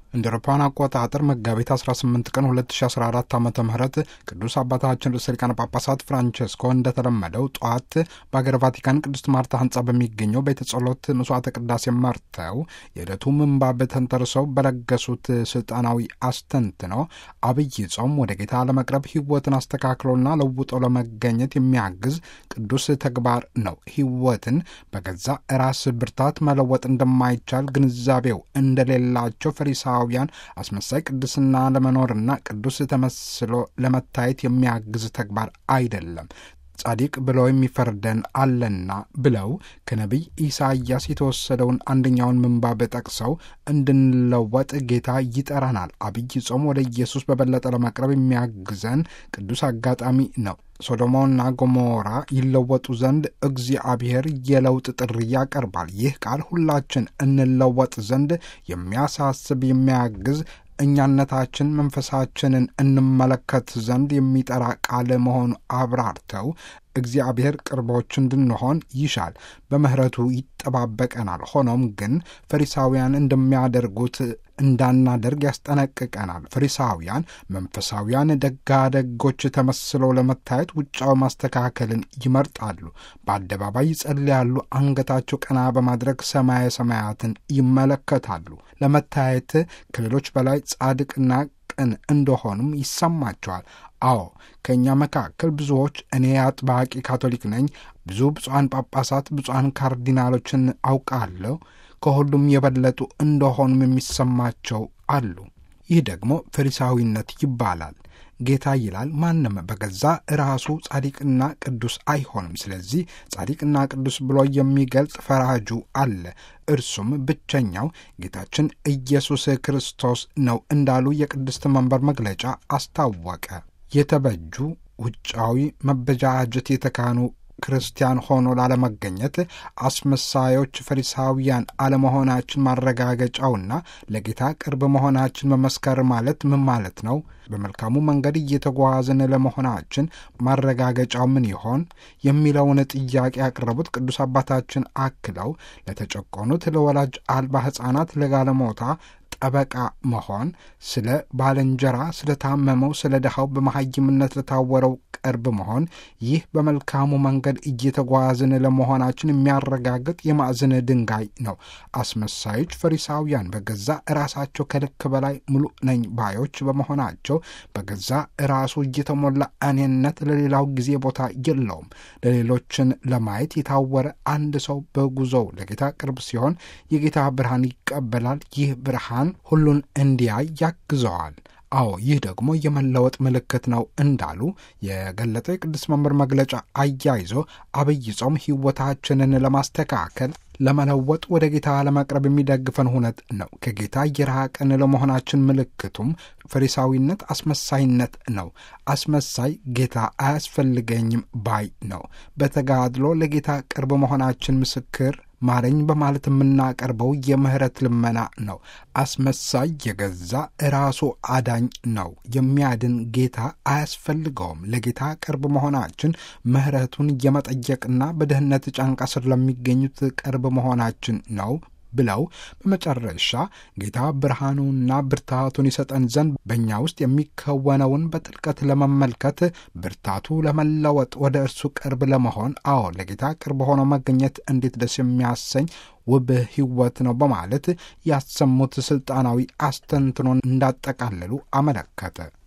እንደ አውሮፓውያን አቆጣጠር መጋቢት 18 ቀን 2014 ዓ ም ቅዱስ አባታችን ርዕሰ ሊቃነ ጳጳሳት ፍራንቸስኮ እንደተለመደው ጠዋት በአገር ቫቲካን ቅድስት ማርታ ህንፃ በሚገኘው ቤተ ጸሎት መስዋዕተ ቅዳሴ መርተው የዕለቱ ምንባብ ተንተርሰው በለገሱት ስልጣናዊ አስተንትነው አብይ ጾም ወደ ጌታ ለመቅረብ ህይወትን አስተካክሎና ለውጦ ለመገኘት የሚያግዝ ቅዱስ ተግባር ነው። ህይወትን በገዛ ራስ ብርታት መለወጥ እንደማይቻል ግንዛቤው እንደሌላቸው ፈሪሳ ያን አስመሳይ ቅድስና ለመኖርና ቅዱስ ተመስሎ ለመታየት የሚያግዝ ተግባር አይደለም። ጻዲቅ ብለው የሚፈርደን አለና ብለው ከነቢይ ኢሳይያስ የተወሰደውን አንደኛውን ምንባብ ጠቅሰው እንድንለወጥ ጌታ ይጠራናል። አብይ ጾም ወደ ኢየሱስ በበለጠ ለመቅረብ የሚያግዘን ቅዱስ አጋጣሚ ነው። ሶዶሞና ጎሞራ ይለወጡ ዘንድ እግዚአብሔር የለውጥ ጥሪ ያቀርባል። ይህ ቃል ሁላችን እንለወጥ ዘንድ የሚያሳስብ የሚያግዝ እኛነታችን መንፈሳችንን እንመለከት ዘንድ የሚጠራ ቃል መሆኑ አብራርተው እግዚአብሔር ቅርቦች እንድንሆን ይሻል፣ በምሕረቱ ይጠባበቀናል። ሆኖም ግን ፈሪሳውያን እንደሚያደርጉት እንዳናደርግ ያስጠነቅቀናል። ፈሪሳውያን መንፈሳውያን ደጋደጎች ተመስለው ለመታየት ውጫዊ ማስተካከልን ይመርጣሉ። በአደባባይ ይጸልያሉ። አንገታቸው ቀና በማድረግ ሰማየ ሰማያትን ይመለከታሉ። ለመታየት ከሌሎች በላይ ጻድቅና ቅን እንደሆኑም ይሰማቸዋል። አዎ ከእኛ መካከል ብዙዎች እኔ አጥባቂ ካቶሊክ ነኝ፣ ብዙ ብፁዓን ጳጳሳት፣ ብፁዓን ካርዲናሎችን አውቃለሁ ከሁሉም የበለጡ እንደሆኑም የሚሰማቸው አሉ። ይህ ደግሞ ፈሪሳዊነት ይባላል። ጌታ ይላል ማንም በገዛ ራሱ ጻድቅና ቅዱስ አይሆንም። ስለዚህ ጻድቅና ቅዱስ ብሎ የሚገልጽ ፈራጁ አለ። እርሱም ብቸኛው ጌታችን ኢየሱስ ክርስቶስ ነው እንዳሉ የቅድስት መንበር መግለጫ አስታወቀ። የተበጁ ውጫዊ መበጃጀት የተካኑ ክርስቲያን ሆኖ ላለመገኘት አስመሳዮች ፈሪሳውያን አለመሆናችን ማረጋገጫውና ለጌታ ቅርብ መሆናችን መመስከር ማለት ምን ማለት ነው? በመልካሙ መንገድ እየተጓዝን ለመሆናችን ማረጋገጫው ምን ይሆን የሚለውን ጥያቄ ያቀረቡት ቅዱስ አባታችን አክለው ለተጨቆኑት፣ ለወላጅ አልባ ሕፃናት፣ ለጋለሞታ ጠበቃ መሆን፣ ስለ ባልንጀራ፣ ስለ ታመመው፣ ስለ ድሃው፣ በመሐይምነት ለታወረው ቅርብ መሆን፣ ይህ በመልካሙ መንገድ እየተጓዝን ለመሆናችን የሚያረጋግጥ የማዕዘን ድንጋይ ነው። አስመሳዮች ፈሪሳውያን በገዛ ራሳቸው ከልክ በላይ ሙሉ ነኝ ባዮች በመሆናቸው በገዛ ራሱ እየተሞላ እኔነት ለሌላው ጊዜ ቦታ የለውም። ለሌሎችን ለማየት የታወረ አንድ ሰው በጉዞው ለጌታ ቅርብ ሲሆን የጌታ ብርሃን ይቀበላል። ይህ ብርሃን ሁሉን እንዲያይ ያግዘዋል። አዎ ይህ ደግሞ የመለወጥ ምልክት ነው እንዳሉ የገለጠው የቅዱስ መምህር መግለጫ አያይዞ አብይ ጾም ሕይወታችንን ለማስተካከል ለመለወጥ ወደ ጌታ ለመቅረብ የሚደግፈን ሁነት ነው። ከጌታ የራቅን ለመሆናችን ምልክቱም ፈሪሳዊነት፣ አስመሳይነት ነው። አስመሳይ ጌታ አያስፈልገኝም ባይ ነው። በተጋድሎ ለጌታ ቅርብ መሆናችን ምስክር ማረኝ በማለት የምናቀርበው የምህረት ልመና ነው። አስመሳይ የገዛ ራሱ አዳኝ ነው። የሚያድን ጌታ አያስፈልገውም። ለጌታ ቅርብ መሆናችን ምህረቱን የመጠየቅና በድህነት ጫንቃ ስር ለሚገኙት ቅርብ መሆናችን ነው ብለው በመጨረሻ ጌታ ብርሃኑና ብርታቱን ይሰጠን ዘንድ በእኛ ውስጥ የሚከወነውን በጥልቀት ለመመልከት ብርታቱ ለመለወጥ ወደ እርሱ ቅርብ ለመሆን አዎ ለጌታ ቅርብ ሆኖ መገኘት እንዴት ደስ የሚያሰኝ ውብ ሕይወት ነው በማለት ያሰሙት ስልጣናዊ አስተንትኖን እንዳጠቃለሉ አመለከተ።